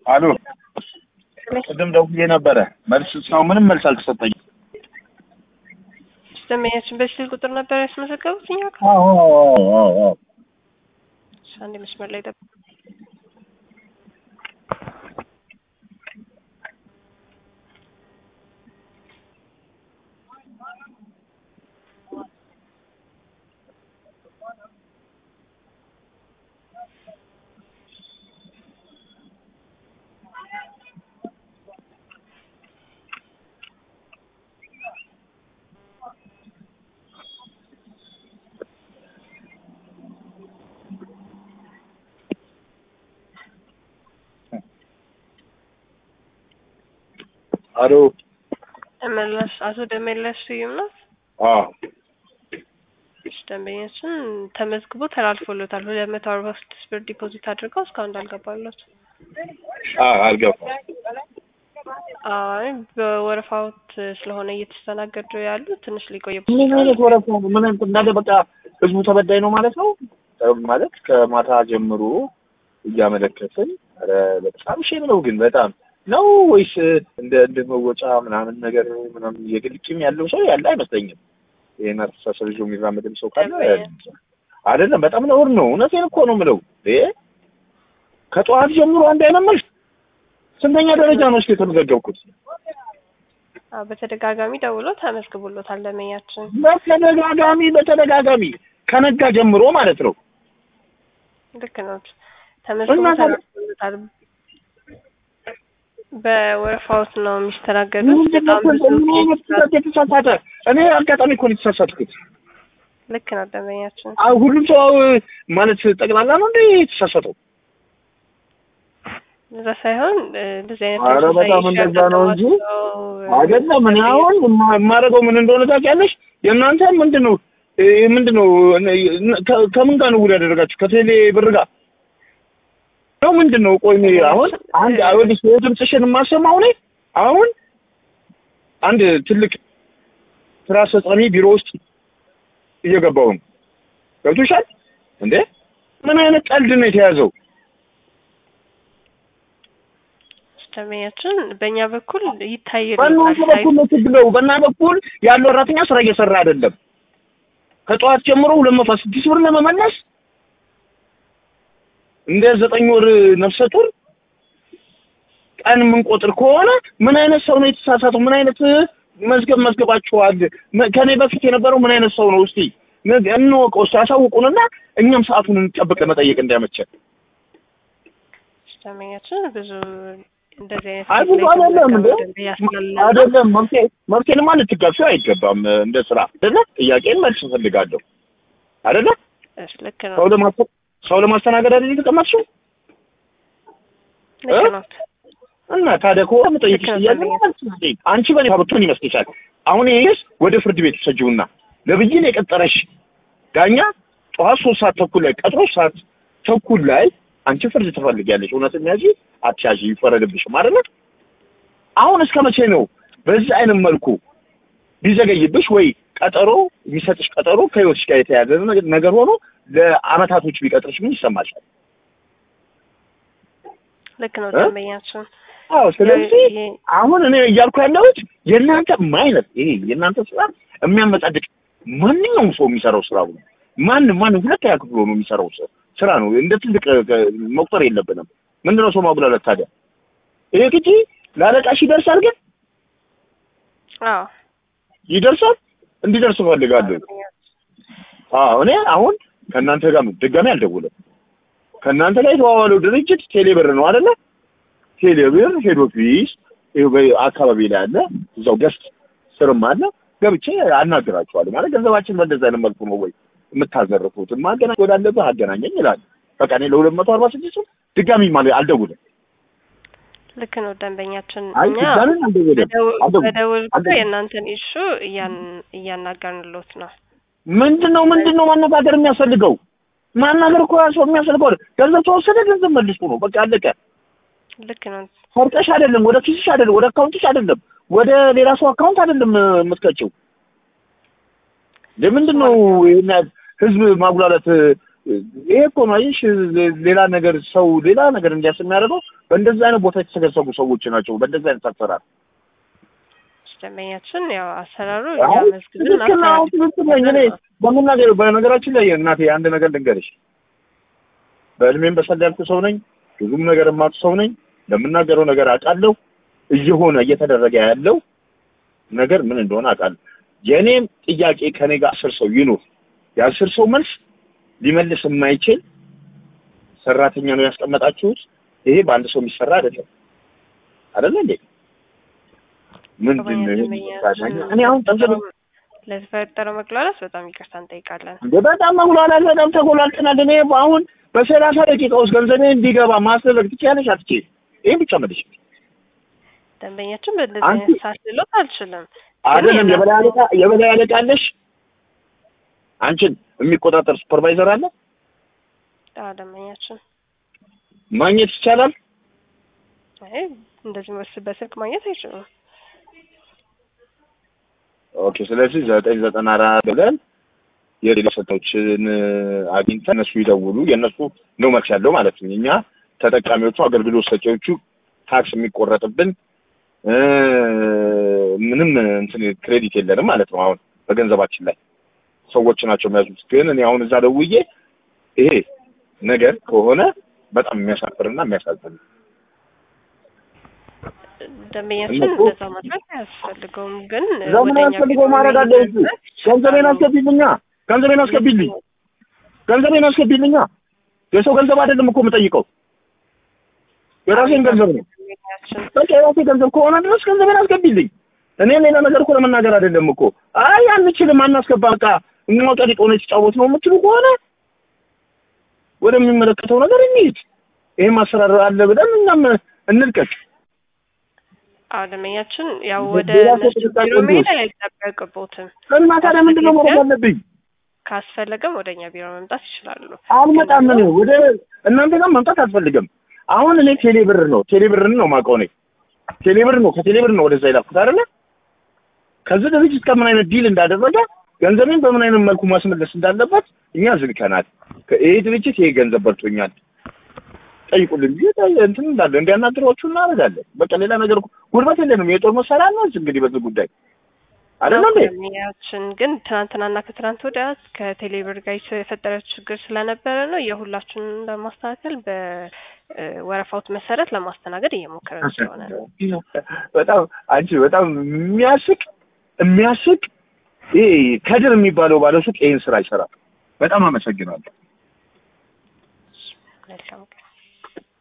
አሎ ቅድም ደውዬ ነበረ። መልስ እስካሁን ምንም መልስ አልተሰጠኝም። ደንበኛችን በስልክ ቁጥር ነበር ያስመዘገቡት እኛ ጋር። አዎ አዎ አዎ አዎ። እሺ፣ አንዴ መስመር ላይ ጠብቁ። አሎ ደመላሽ አቶ ደመላሽ ስዩም ነው። አዎ እሺ፣ ደንበኛችን ተመዝግቦ ተላልፎሎታል። ሁለት መቶ አርባ ስድስት ብር ዲፖዚት አድርገው እስካሁን እንዳልገባለት። አዎ አልገባም። አይ በወረፋዎት ስለሆነ እየተስተናገዱ ያሉ ትንሽ ሊቆይ ምን አይነት ወረፋ ነው? ምን አይነት እንዳለ በቃ ህዝቡ ተበዳይ ነው ማለት ነው ማለት ከማታ ጀምሮ እያመለከትን ኧረ በጣም ሼም ነው ግን በጣም ነው ወይስ እንደ እንደ መወጫ ምናምን ነገር ምናምን የግል ቂም ያለው ሰው ያለ አይመስለኝም። ይሄን አስተሳሰብ ይዞ የሚራመድም ሰው ካለ አይደለም። በጣም ነውር ነው። እውነቴን እኮ ነው የምለው። እ ከጠዋት ጀምሮ አንድ አይነት መልስ ስንተኛ ደረጃ ነው እስኪ የተመዘገብኩት? አዎ፣ በተደጋጋሚ ደውሎ ተመዝግቦሎታል ደንበኛችን። በተደጋጋሚ በተደጋጋሚ ከነጋ ጀምሮ ማለት ነው። ልክ ነው። ተመዝግቦ እና ታዲያ- ተላልፎሎታል። በወረፋዎት ነው የሚስተናገዱት። ምንድን ነው በጣም ብዙ ምን አይነት ስህተት የተሳሳተ እኔ አጋጣሚ እኮ ነው የተሳሳትኩት። ልክ ነው ደንበኛችን። አዎ ሁሉም ሰው ማለት ጠቅላላ ነው እንደ የተሳሳተው። እዛ ሳይሆን እ፣ እንደዚህ አይነት ኧረ ተመሳሳይ በጣም issue እንደዛ ነው እንጂ ያጋጠማቸው፣ እ፣ አይደለም። እኔ አሁን የማ- የማደርገው ምን እንደሆነ ታውቂያለሽ? የእናንተ ምንድን ነው እ፣ ምንድን ነው እነ- ከ- ከምን ጋር ነው ውል ያደረጋችሁ? ከቴሌ ብር ጋር ነው ምንድን ነው? ቆይ እኔ አሁን አንድ አይወድሽ ድምፅሽን የማሰማው እኔ አሁን አንድ ትልቅ ስራ አስፈጻሚ ቢሮ ውስጥ እየገባሁ ነው። ገብቶሻል እንዴ? ምን አይነት ቀልድ ነው የተያዘው? ደንበኛችን በእኛ በኩል ይታይልናል። በእናንተ በኩል ነው ችግሩ። በእና በኩል ያለው ሰራተኛ ስራ እየሰራ አይደለም። ከጠዋት ጀምሮ ሁለት መቶ ስድስት ብር ለመመለስ እንደ ዘጠኝ ወር ነፍሰ ጡር ቀን የምንቆጥር ከሆነ ምን አይነት ሰው ነው የተሳሳተው? ምን አይነት መዝገብ መዝገባችኋል? መ- ከኔ በፊት የነበረው ምን አይነት ሰው ነው? እስቲ ነገ- እንወቀው፣ እስቲ ያሳውቁንና እኛም ሰዓቱን እንጠብቅ ለመጠየቅ እንዳያመቸን። ደንበኛችን ብዙ እንደዚህ አይነት አይ ብዙ ላይ አይደለም እንዴ ደንበኛ ስላለ አይደለም መብቴ መብቴንማ ልትጋፊው አይገባም እንደ ስራ አይደለ ጥያቄን መልስ እፈልጋለሁ አይደለ እሺ፣ ልክ ነው ሰው ለማስ ሰው ለማስተናገድ አይደል የተቀመጥሽው ልክ እ? ነው። እና ታዲያ ከሆነ የምጠይቅሽ ልክ ነው ጥያቄ ደንበኛ። መልስ ስጪኝ አንቺ በኔ ብትሆን ይመስልሻል አሁን ይሄስ ወደ ፍርድ ቤት ውሰጂውና ለብይን የቀጠረሽ ዳኛ ጠዋት ሶስት ሰዓት ተኩል ላይ ቀጥሮ ሰዓት ተኩል ላይ አንቺ ፍርድ ትፈልጊያለሽ እውነትም ያዢ አትያዢ ይፈረድብሽም አይደለ አሁን እስከ መቼ ነው በዚህ አይነት መልኩ ቢዘገይብሽ ወይ ቀጠሮ የሚሰጥሽ ቀጠሮ ከህይወትሽ ጋር የተያያዘ ነገ- ነገር ሆኖ ለአመታቶች ቢቀጥርሽ ምን ይሰማሻል? ልክ ነው እ? ደንበኛችን። አዎ ስለዚህ ይሄ- አሁን እኔ እያልኩ ያለሁት የእናንተ ማይነት ይሄ የእናንተ ስራ የሚያመጻድቅ ማንኛውም ሰው የሚሰራው ስራ ነው። ማንም ማንም ሁለተኛ ክፍል ሆኖ የሚሰራው ስ- ስራ ነው። እንደ ትልቅ እ፣ መቁጠር የለብንም። ምንድነው ሰው ማጉላላት ታዲያ? ይሄ ግጂ ለአለቃሽ ይደርሳል፣ ግን አዎ ይደርሳል። እንዲደርስ እፈልጋለሁ። አዎ እኔ አሁን ከእናንተ ጋር ድጋሚ አልደውልም። ከእናንተ ጋር የተዋዋለው ድርጅት ቴሌብር ነው አይደለ? ቴሌብር ሄድ ኦፊስ ይኸው በአካባቢ ላይ አለ፣ እዛው ገስት ስርም አለ። ገብቼ አናግራቸዋለሁ ማለት ገንዘባችን በእንደዛ አይነት መልኩ ነው ወይ የምታዘርፉት? ማገናኝ ወዳለብህ አገናኘኝ ይላል። በቃ እኔ ለሁለት መቶ አርባ ስድስት ድጋሚ ማለት አልደውልም። ልክ ነው ደንበኛችን። አይ እኛ ድጋሚ አልደውልም በደው- አልደውልም። በደውል ቁጥር አልደውልም። የእናንተን ኢሹ እያን- እያናገርንሎት ነው። ምንድን ነው ምንድን ነው ማነጋገር የሚያስፈልገው? ማናገር እኮ ሰው የሚያስፈልገው አይደል? ገንዘብ ተወሰደ፣ ገንዘብ መልሱ ነው በቃ አለቀ። ልክ ነው ሰርቀሽ አይደለም፣ ወደ ኪስሽ አይደለም፣ ወደ አካውንትሽ አይደለም፣ ወደ ሌላ ሰው አካውንት አይደለም የምትከቸው። ለምንድን ነው ይሄን ያህል ህዝብ ማጉላላት ይሄ እኮ ነው አይሽ ሌላ ነገር ሰው ሌላ ነገር እንዲያስብ የሚያደርገው በእንደዚህ አይነት ቦታ የተሰገሰጉ ሰዎች ናቸው። በእንደዚህ አይነት አሰራር ደንበኛችን ያው አሰራሩ አይ፣ እኛ መዝግብን ትክክል ነው። አሁን ትክክል ነኝ እኔ በምናገር በነገራችን ላይ እናቴ አንድ ነገር ልንገርሽ፣ በእድሜም በሰል ያልኩ ሰው ነኝ። ብዙም ነገር የማውቅ ሰው ነኝ። ለምናገረው ነገር አውቃለሁ። እየሆነ እየተደረገ ያለው ነገር ምን እንደሆነ አውቃለሁ። የእኔም ጥያቄ ከኔ ጋር አስር ሰው ይኑር፣ የአስር ሰው መልስ ሊመልስ የማይችል ሰራተኛ ነው ያስቀመጣችሁት። ይሄ በአንድ ሰው የሚሰራ አይደለም። አይደለ እንዴ? ምንድን ነው ይሄ? እኔ አሁን ጠንዘብ ለተፈጠረው መግላላት በጣም ይቅርታ እንጠይቃለን። እንደ በጣም መጉላላት በጣም ተጎላልተናል። እኔ አሁን በሰላሳ ደቂቃ ውስጥ ገንዘቤ እንዲገባ ማስደረግ ትችያለሽ አትችይም? ይሄን ብቻ መልሽ። ደንበኛችን በእንደዚህ አንቺ- አይነት ሳስሎት አልችልም። አይደለም ግን የበላይ አለቃ የበላይ አለቃ አለሽ? አንቺን የሚቆጣጠር ሱፐርቫይዘር አለ? አዎ፣ ደንበኛችን ማግኘት ይቻላል? አይ እንደዚህ መስ በስልክ ማግኘት አይችሉም። ኦኬ። ስለዚህ ዘጠኝ ዘጠና አራት ብለን የሌላ ሰቶችን አግኝተን እነሱ ይደውሉ። የእነሱ ነው መልስ ያለው ማለት ነው። እኛ ተጠቃሚዎቹ፣ አገልግሎት ሰጪዎቹ ታክስ የሚቆረጥብን እ ምንም እንትን ክሬዲት የለንም ማለት ነው። አሁን በገንዘባችን ላይ ሰዎች ናቸው የሚያዙት። ግን እኔ አሁን እዛ ደውዬ ይሄ ነገር ከሆነ በጣም የሚያሳፍርና የሚያሳዝን ነው። ደንበኛችን እነሱ- እንደዛ ማድረግ አያስፈልገውም። ግን ለምን ወደ እኛ አያስፈልገው ቢሮ ማድረግ አለ እንጂ መምጣት ገንዘቤን አስገቢልኛ፣ ገንዘቤን አስገቢልኝ፣ ገንዘቤን አስገቢልኛ። የሰው ገንዘብ አይደለም እኮ የምጠይቀው የራሴን ገንዘብ ነው። ደንበኛችን በቃ የራሴ ገንዘብ ከሆነ ድረስ ገንዘቤን አስገቢልኝ። እኔ ሌላ ነገር እኮ ለመናገር አይደለም እኮ አይ አንችልም፣ አናስገባ በቃ የሚወጣ ሆነ የተጫወት ነው የምትሉ ከሆነ ወደሚመለከተው ነገር እንሂድ። ይሄ ማሰራር አለ ብለን እኛም እንልቀቅ። አዎ ደንበኛችን ያው ወደ ሌላ ሰው እነሱ ጥንቃቄ ቢሮ መሄድ እንዲወስድ። አይጠበቅቦትም። እና ታዲያ ምንድን ነው ማድረግ አለብኝ? ካስፈለገም ወደ እኛ ቢሮ መምጣት ይችላሉ። አልመጣም። እኔ ወደ እናንተ ጋር መምጣት አልፈልግም። አሁን እኔ ቴሌብር ነው ቴሌብርን ነው የማውቀው እኔ ቴሌብር ነው ከቴሌብር ነው ወደዛ ይላኩት አይደለ? ከዚህ ድርጅት ከምን አይነት ዲል እንዳደረገ ገንዘቤን በምን አይነት መልኩ ማስመለስ እንዳለበት እኛ ዝግተናል። ይሄ ድርጅት ይሄ ገንዘብ በልቶኛል ጠይቁልን ብዬ ጠይ- እንትን እንዳለ እንዲያናግሯችሁ እናደርጋለን። በቃ ሌላ ነገር እኮ ጉልበት የለንም። የጦር መሳሪያ ነው እንግዲህ በዚህ ጉዳይ አይደለም እንዴ? ደንበኛችን ግን ትናንትናና ከትናንት ወዲያ ከቴሌብር ጋር የተፈጠረ ችግር ስለነበረ ነው የሁላችንን ለማስተካከል በወረፋውት መሰረት ለማስተናገድ እየሞከረን ስለሆነ ነው። በጣም አንቺ በጣም የሚያስቅ የሚያስቅ ይሄ ከድር የሚባለው ባለሱቅ ይሄን ስራ ይሰራል። በጣም አመሰግናለሁ። መልካም ቀን